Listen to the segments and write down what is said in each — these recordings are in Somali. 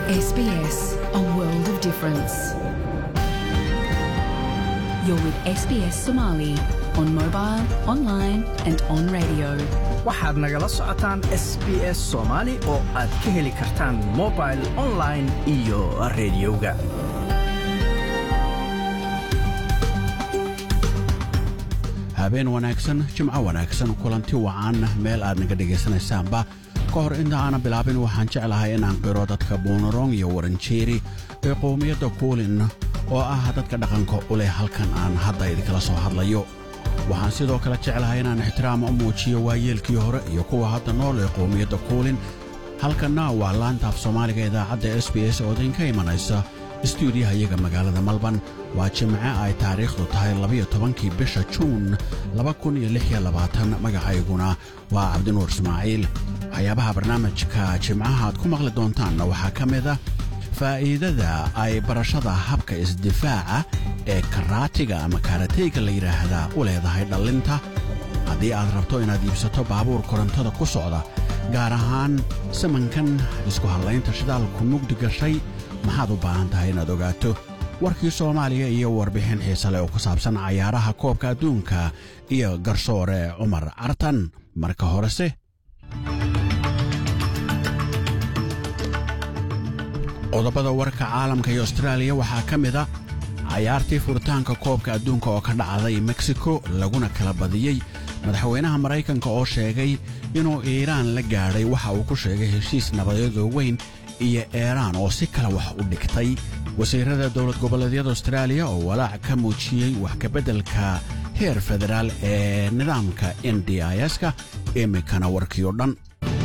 SBS, a world of difference. You're with SBS Somali on mobile, online, and on radio. waxaad nagala socotaan s b s soomaali oo aad ka heli kartaan mobil online iyo rediyoga habeen wanaagsan jimco wanaagsan kulanti wacan meel aad naga dhegaysanaysaanba ka hor inta aanan bilaabin waxaan jeclahay inaan qiro dadka buunarong iyo waranjeeri ee qowmiyadda kuulin oo ah dadka dhaqanka u leh halkan aan hadda idinkala soo hadlayo waxaan sidoo kale jeclahay inaan ixtiraam u muujiyo waayeelkii hore iyo kuwa hadda nool ee qowmiyadda kuulin halkanna waa laanta af soomaaliga idaacadda s b s oo idinka imanaysa istuudiyaha iyaga magaalada malban waa jimce ay taariikhdu tahay labayo tobankii bisha juun magacayguna waa cabdinuur ismaaciil waxyaabaha barnaamijka jimcaha aad ku maqli doontaanna waxaa ka mid a faa'iidada ay barashada habka isdifaaca ee karaatiga ama kaarateyga la yidhaahdaa u leedahay dhallinta haddii aad rabto inaad iibsato baabuur korontada ku socda gaar ahaan samankan isku hadlaynta shidaalku mugdi gashay maxaad u baahan tahay inaad ogaato warkii soomaaliya iyo warbixin xiise leh oo ku saabsan cayaaraha koobka adduunka iyo garsoore cumar cartan marka horese qodobada warka caalamka iyo astraaliya waxaa ka mid a cayaartii furitaanka koobka adduunka oo ka dhacday meksiko laguna kala badiyey madaxweynaha maraykanka oo sheegay inuu iiraan la gaadhay waxa uu ku sheegay heshiis nabadeedoo weyn iyo eeraan oo si kale wax u dhigtay wasiirada dowlad goboleedyada astraaliya oo walaac ka muujiyey wax kabeddelka heer federaal ee nidaamka n d i s-ka iminkana warkii oo dhan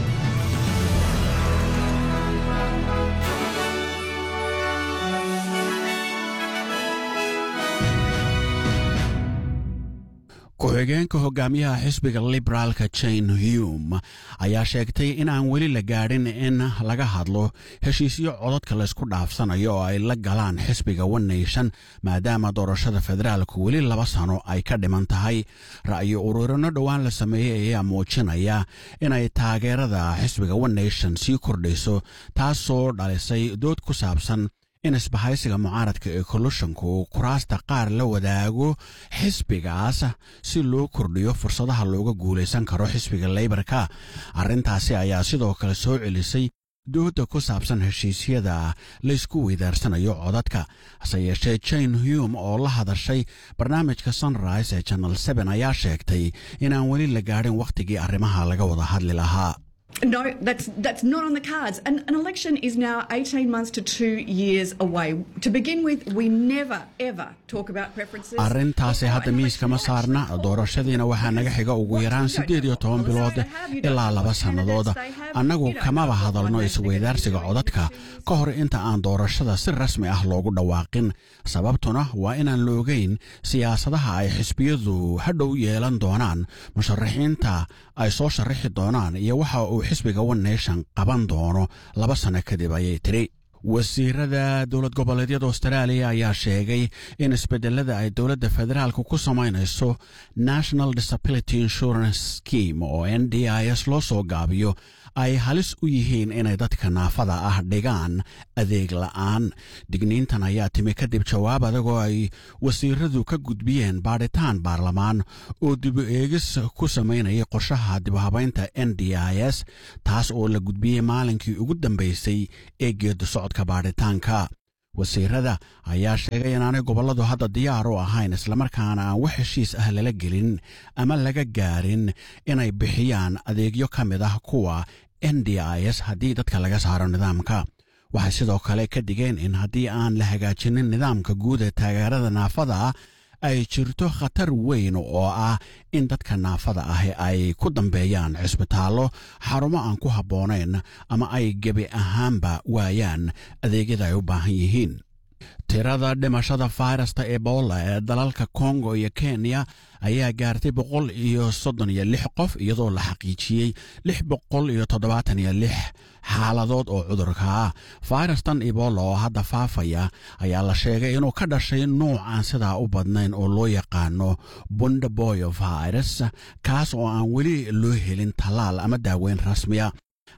ku-xigeenka hogaamiyaha xisbiga liberaalka jane hume ayaa sheegtay in aan weli la gaadhin in laga hadlo heshiisyo codadka laysku dhaafsanayo oo ay la galaan xisbiga one nation maadaama doorashada federaalku weli laba sano ay ka dhiman tahay ra'yo ururino dhowaan la sameeyey ayaa muujinaya inay taageerada xisbiga one nation sii kordhayso taasoo dhalisay dood ku saabsan in isbahaysiga mucaaradka ee koloshanku kuraasta qaar la wadaago xisbigaas si loo kordhiyo fursadaha looga guulaysan karo xisbiga leybarka arrintaasi ayaa sidoo kale soo celisay dooda ku saabsan heshiisyada laysku weydaarsanayo codadka hase yeeshee jane hume oo la hadashay barnaamijka sunrise ee janal seen ayaa sheegtay inaan weli la gaadhin wakhtigii arrimaha laga wada hadli lahaa No, that's that's not on the cards. An, an election is now 18 months to two years away. To begin with, we never ever talk about preferences. arrintaasi hadda miiska ma saarna doorashadiina waxaa naga xiga ugu yaraan siddeed iyo toban bilood ilaa laba sannadood annagu kamaba hadalno isweydaarsiga codadka ka hor inta aan doorashada si rasmi ah loogu dhawaaqin sababtuna waa inaan la ogeyn siyaasadaha ay xisbiyadu hadhow yeelan doonaan musharaxiinta ay soo sharaxi doonaan iyo waxa uu xisbiga one nation qaban doono laba sanno kadib ayay tiri wasiirada dowlad goboleedyada austraaliya ayaa sheegay in isbedelada ay dowladda federaalka ku samaynayso national disability insurance scheme oo n d i s loo soo gaabiyo ay halis u yihiin inay dadka naafada ah dhigaan adeeg la'aan digniintan ayaa timi kadib jawaab adagoo ay wasiiradu ka gudbiyeen baadhitaan baarlamaan oo dibu eegis ku samaynayay qorshaha dibhabaynta n d i s taas oo la gudbiyey maalinkii ugu dambaysay ee geedu socodka baadhitaanka wasiirada ayaa sheegay inaanay gobolladu hadda diyaar u ahayn islamarkaana aan wax heshiis ah lala gelin ama laga gaarin inay bixiyaan adeegyo ka mid ah kuwa n d i s haddii dadka laga saaro nidaamka waxay sidoo kale ka digeen in haddii aan la hagaajinin nidaamka guud ee taageerada naafada ah ay jirto khatar weyn oo ah in dadka naafada ahi ay ku dambeeyaan cisbitaallo xarumo aan ku habboonayn ama ay gebi ahaanba waayaan adeegyada ay u baahan yihiin tirada dhimashada fayrasta ebola ee dalalka kongo iyo kenya ayaa gaartay boqol iyo soddon iyo lix qof iyadoo la xaqiijiyey lix boqol iyo toddobaatan iyo lix xaaladood oo cudurka ah fayrastan ebola oo hadda faafaya ayaa la sheegay inuu ka dhashay nuuc aan sidaa u badnayn oo loo yaqaano bundaboyo virus kaas oo aan weli loo helin tallaal ama daaweyn rasmiya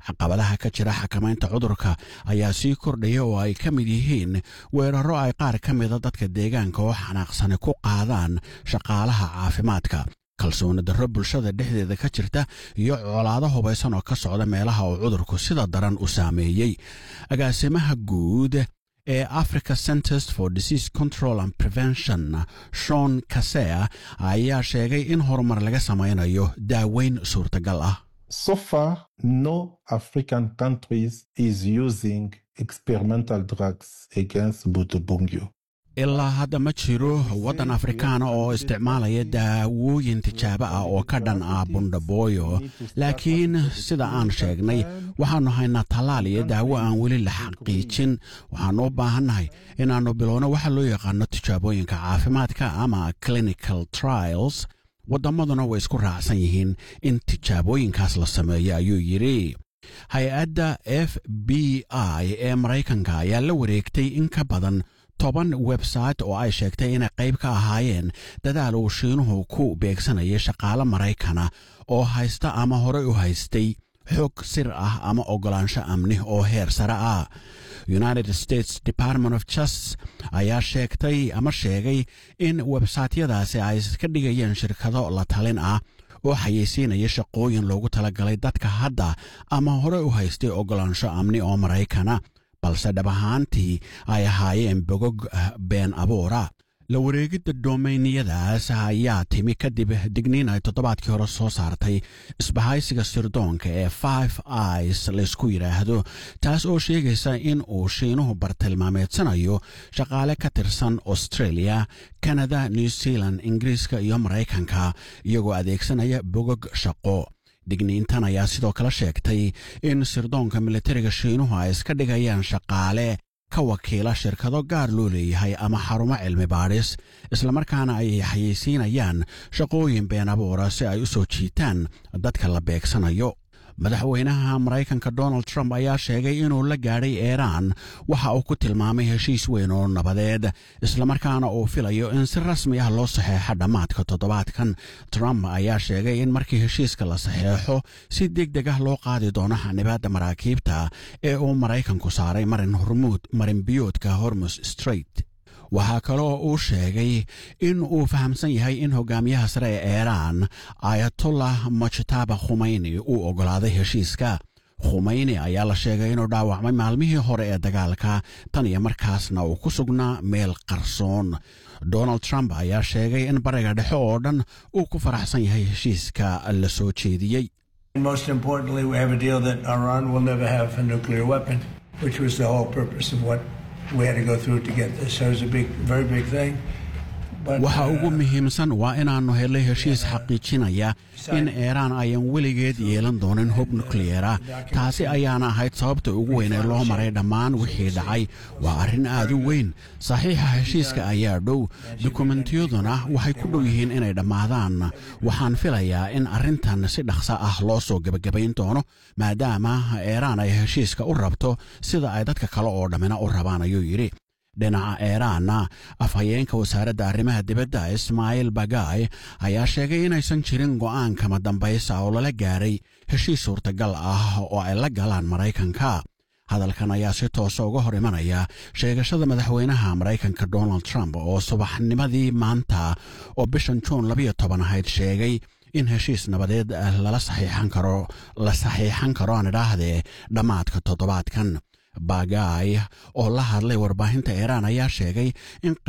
caqabadaha ka jira xakamaynta cudurka ayaa sii kordhaya oo ay ka mid yihiin weerarro ay qaar ka mida dadka deegaanka oo xanaaqsani ku qaadaan shaqaalaha caafimaadka kalsooni darro bulshada dhexdeeda ka jirta iyo colaado hubaysan oo ka socda meelaha uu cudurku sida daran u saameeyey agaasimaha guud ee africa centers for disease control and prevention shon kasea ayaa sheegay in horumar laga samaynayo daaweyn suurtagal ah So far, no African countries is using experimental drugs against Butubungyo. ilaa hadda ma jiro waddan afrikaana oo isticmaalaya daawooyin tijaabo ah oo ka dhan ah bundhabooyo laakiin sida aan sheegnay waxaannu haynaa tallaal iyo daawo aan weli la xaqiijin waxaannu u baahannahay inaannu bilowno waxa loo yaqaano tijaabooyinka caafimaadka ama clinical trials waddamaduna way isku raacsan yihiin in tijaabooyinkaas la sameeyo ayuu yidhi hay-adda f b i ee maraykanka ayaa la wareegtay in ka badan toban website oo ay sheegtay inay qayb ka ahaayeen dadaal uu shiinuhu ku beegsanayay shaqaale maraykana oo haysta ama horey u haystay xog sir ah ama oggolaansho amni oo heer sare ah united states department of justice ayaa sheegtay ama sheegay in websaytyadaasi ay ka dhigayeen shirkado la talin ah oo xayeysiinaya shaqooyin loogu talagalay dadka hadda ama horey u haystay oggolaansho amni oo maraykana balse dhab ahaantii ay ahaayeen bogog been abuura la wareegidda doomayniyadaas ayaa timi kadib digniin ay toddobaadkii hore soo saartay isbahaysiga sirdoonka ee five is laysku yidhaahdo taas oo sheegaysa in uu shiinuhu bartilmaameedsanayo shaqaale ka tirsan australia canada new zealand ingiriiska iyo maraykanka iyagoo adeegsanaya bogog shaqo digniintan ayaa sidoo kale sheegtay in sirdoonka militariga shiinuhu ay iska dhigayaan shaqaale ka wakiila shirkado gaar loo leeyahay ama xarumo cilmi baadhis islamarkaana ay xayeysiinayaan shaqooyin been abuura si ay u soo jiitaan dadka la beegsanayo madaxweynaha maraykanka donald trump ayaa sheegay inuu la gaadhay iiraan waxa uu ku tilmaamay heshiis weyn oo nabadeed islamarkaana uu filayo in si rasmi ah loo saxeexo dhammaadka toddobaadkan trump ayaa sheegay in markii heshiiska la saxeexo si deg deg ah loo qaadi doono xanibaadda maraakiibta ee uu maraykanku saaray marin hormuud marinbiyoodka hormus straight waxaa kaloo uu sheegay in uu fahamsan yahay in hogaamiyaha sare ee iiraan ayatollah mujtaba khumeyni uu oggolaaday heshiiska khumeyni ayaa la sheegay inuu dhaawacmay maalmihii hore ee dagaalka tan iyo markaasna uu ku sugnaa meel qarsoon donald trump ayaa sheegay in bariga dhexe oo dhan uu ku faraxsan yahay heshiiska la soo jeediyey Most importantly, we have a deal that Iran will never have a nuclear weapon, which was the whole purpose of what we had to go through to get this. So it was a big, very big thing. But, waxa ugu uh, muhiimsan waa inaannu helay heshiis xaqiijinaya in iiraan ayan weligeed yeelan doonin hub nukliyeera taasi ayaana ahayd sababta ugu weyn ee loo maray dhammaan wixii dhacay waa arrin aad u weyn saxiixa heshiiska ayaa dhow dukumentiyaduna waxay ku dhow yihiin inay dhammaadaan waxaan filayaa in arrintan si dhaqso ah loo soo gebagabayn doono maadaama iiraan ay heshiiska u rabto sida ay dadka kale oo dhammina u rabaan ayuu yidhi dhinaca iiraanna afhayeenka wasaaradda arrimaha dibadda ismaaciil bagay ayaa sheegay inaysan jirin go'aan kama dambaysa oo lala gaaray heshiis suurtagal ah oo ay la galaan maraykanka hadalkan ayaa si toosa uga hor imanaya sheegashada madaxweynaha maraykanka donald trump oo subaxnimadii maanta oo bishan juun labayo toban ahayd sheegay in heshiis nabadeed lala saxiixan karo la saxiixan karo aan idhaahdee dhammaadka toddobaadkan bagay oo la hadlay warbaahinta iiraan ayaa sheegay in